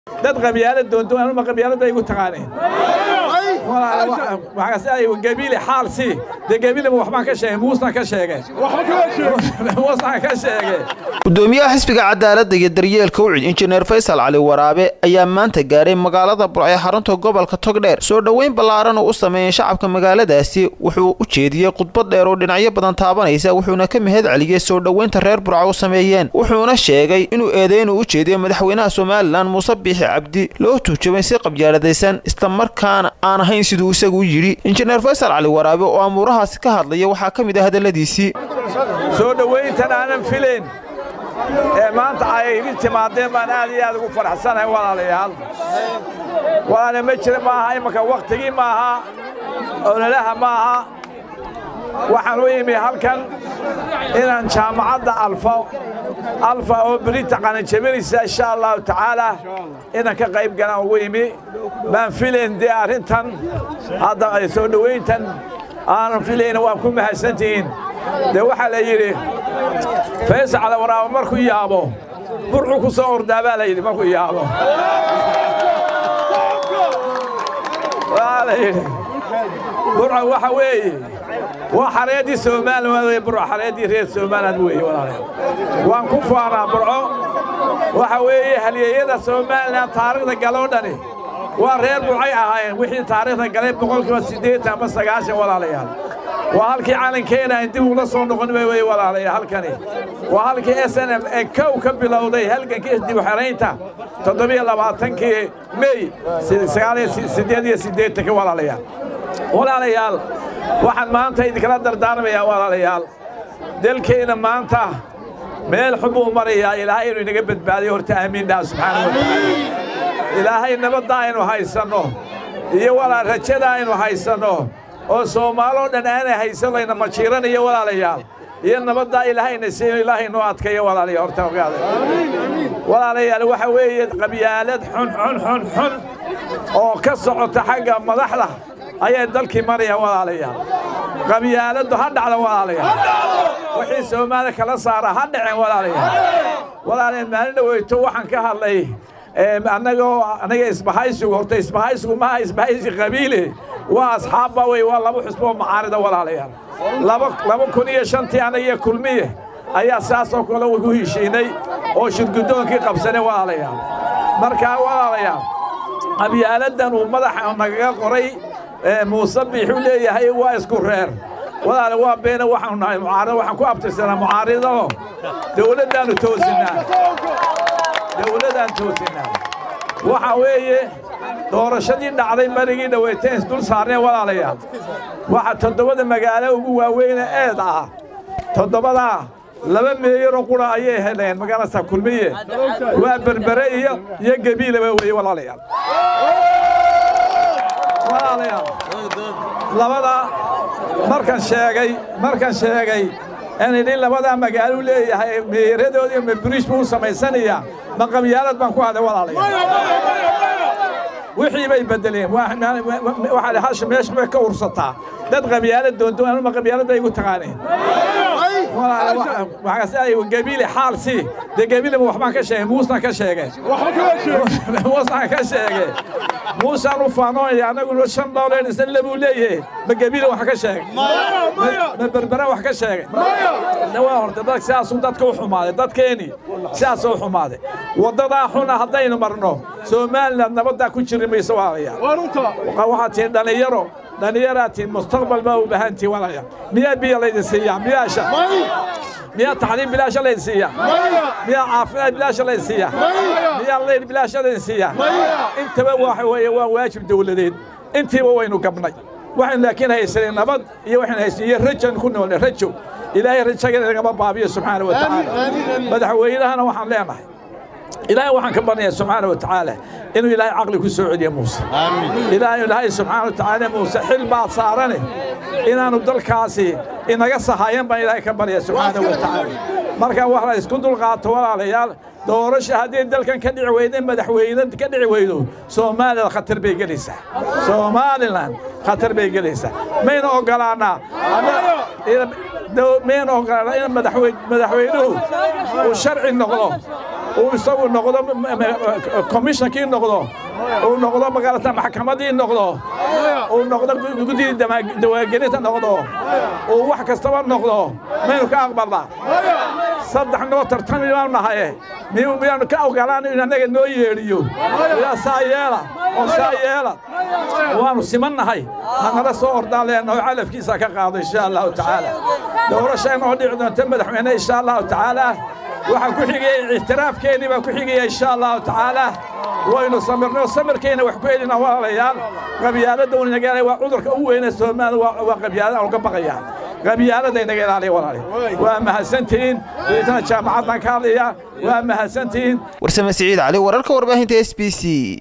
dad qabyaalad doonto anuma qabyaalad bay igu taqaaneen gabiile xaal si dee gabiileba waxbaan ka sheegay muusna ka sheegay muusna ka sheegay gudoomiyaha xisbiga cadaaladda iyo daryeelka ucid injineer faysal cali waraabe ayaa maanta gaaray magaalada burco ee xarunta gobolka togdheer soo dhoweyn ballaaran uu u sameeyey shacabka magaaladaasi wuxuu u jeediyey khudbad dheer oo dhinacyo badan taabanaysa wuxuuna ka mahad celiyey soo dhoweynta reer burco u sameeyeen wuxuuna sheegay inuu eedeynu u jeediyo madaxweynaha somalilan muuse biixi cabdi loo tuujabay si qabyaaladaysan islamarkaana aan ahayn siduu isagu yidhi injineer faysal cali waraabe oo amuurahaasi ka hadlaya waxaa ka mid ah hadalladiisii soo dhowayntan aanan filayn ee maanta ay igu timaadeen baan aad iyo aad ugu faraxsanahay walaalayaal walaale ma jira maaha imanka wakhtigii maaha ololaha maaha waxaan u imi halkan inaan jaamacadda alfa alfa oo berita qalinjabinaysa insha allahu tacaala inaan ka qayb galaan ugu imi baan filayn dee arrintan hadda soo dhowayntan aanan filayna waa ku mahadsantihiin dee waxaa la yidhi faysal cali waraabo markuu yaabo burxu ku soo ordaa baa la yidhi markuu yaabo waa la yidhi burco waxa weeye waa xareeddii somaliland weye burco xareeddii reer somaliland weeye walaalayaal waan ku faanaa burco waxa weeye halyeeyada somaliland taariikhda galoo dhani waa reer burcay ahaayeen wixii taariikhda galay boqolkiiba siddeetan ama sagaashan walaalayaal waa halkii calankeena aan dib ula soo noqon wey walaalayaal halkani waa halkii s n m ee kow ka bilowday halgankii dib u xeraynta toddobiyo labaatankii mey sagaaliyo siddeed iyo siddeetanka walaalayaal walaalayaal waxaan maanta idinkala dardaarmayaa walaalayaal dalkeenna maanta meel xun buu marayaa ilaahay inuu inaga badbaadiyo horta aamiin dhaha subxaana wa tacaala ilaahay nabadda aynu haysanno iyo walaal rajada aynu haysanno oo soomaaloo dhan aanay haysan layna majiiranayo walaalayaal iyo nabaddaa ilaahayna siiyo ilaahay noo adkayo walaalayaal horta ogaada walaalayaal waxa weeye qabyaalad xun xun xun xun oo ka socota xagga madaxda ayay dalkii marayaan walaalayaal qabyaaladdu ha dhacda walaalayaal wixii soomaali kala saara ha dhaceen walaalayaal walaalayaal maalin dhaweyto waxaan ka hadlay annagoo anaga isbahaysigu horta isbahaysigu maaha isbahaysi qabiile waa asxaabba wey waa laba xusboo macaarida walaalayaal laba kun iyo shantii anagiyo kulmiye ayaa saasoo kale ugu heshiinay oo shirgudoonkii qabsanay walaalayaal markaa walaalayaal qabyaaladdan uu madaxa nagaga qoray muuse biixuu leeyahay waa isku reer walaale waa beena waxaanu nahay mucaarida waxaan ku abtirsanaa mucaaridano dowladdaannu toosinnaa dowladdaan toosinnaa waxa weeye doorashadii dhacday marigii dhaweyteen isdul saarneen walaalayaal waxa toddobada magaalo ugu waaweyne eed ah toddobadaa laba meeyaroo qura ayay heleen magaalasa kulmiye waa berbere iyo iyo gebiilaba weeye walaalayaal walaalayaal labada markan sheegay markan sheegay aan idhi labadaa magaaluu leeyahay meeyaradoodii maburiish buu u samaysanayaa ma qabyaalad baan ku hadlay walaalayaal wixii bay beddeleen waxaa hasha meesha bay ka ursataa dad qabyaalad doonto anuma qabyaalad bay igu taqaaneen gabiile xaal si dee gabiileba waxbaan ka sheegay muusna ka sheegay muusna ka sheegay muusaan u faanoonaya annaguna shan dooleen isna labuu leeyahay ma gabiile wax ka sheegay ma berbera wax ka sheegay waa horta dad sidaasuu dadka u xumaaday dadkeeni sidaasuu xumaaday waddadaa xuna haddaynu marno somaliland nabaddaa ku jiri mayso walaalayaal waxaad tihiin dhallinyaro dhallinyaraa tihiin mustaqbal baa u baahan tihiin walaalayaal miyaa biyo laydin siiyaa miyaasha miyaa tacliim bilaasha laydin siiyaa miyaa caafimaad bilaasha laydin siiyaa miyaa laydin bilaasha laydin siiyaa intaba waxa weeye waa waajib dowladeed intiiba waynu gabnay waxaynu laakiin haysanay nabad iyo waxaynu haysanay iyo rajan ku noolnay rajo ilaahay rajaga nagama baabiyo subxaana wa tacaala madaxweynahana waxaan leenahay ilaahay waxaan ka baryayaa subxaana wa tacaala inuu ilaahay caqli ku soo celiyo muuse ilaahay ilaahay subxaana wa tacaala muuse xil baad saarane inaanu dalkaasi inaga sahayan baan ilaahay ka baryaa subxaana wa tacaala marka wax la isku dulqaato walaalayaal doorasha haddii dalkan ka dhici weyda madaxweyne ka dhici weydo soomaaliland khatar bay gelaysaa somaliland khatar bay gelaysaa mayna ogolaanaa mayna ogolaanaa in madaxweynuhu uu sharci noqdo uu isagu noqdo komishankii noqdo uu noqdo magaalata maxkamaddii noqdo uu noqdo guddidii dawaagelinta noqdo uu wax kastaba noqdo maynu ka aqbalnaa saddex noo tartami baanu nahaye miyuu miyaanu ka ogolaan in annaga noo yeedhiyo yaa saa yeela oo saa yeela waannu siman nahay hanala soo ordaan leenaho calafkiisa ka qaado insha allahu tacaala doorasha inoo dhici doonta madaxweyne insha allahu tacaala waxaa ku xigaya ictiraafkeennii baa ku xigaya insha allahu tacaala waynu samirno samirkayna wax ku helina walaalayaal qabyaaladda unagaala waa cudurka u weyne soomaalida waa qabyaalada aan uga baqaya qabyaaladda inaga ilaaliya walaali waa mahadsantihiin deetana jaamacaddan ka hadlaya waa mahadsantihiin warsame siciid cali wararka warbaahinta s b c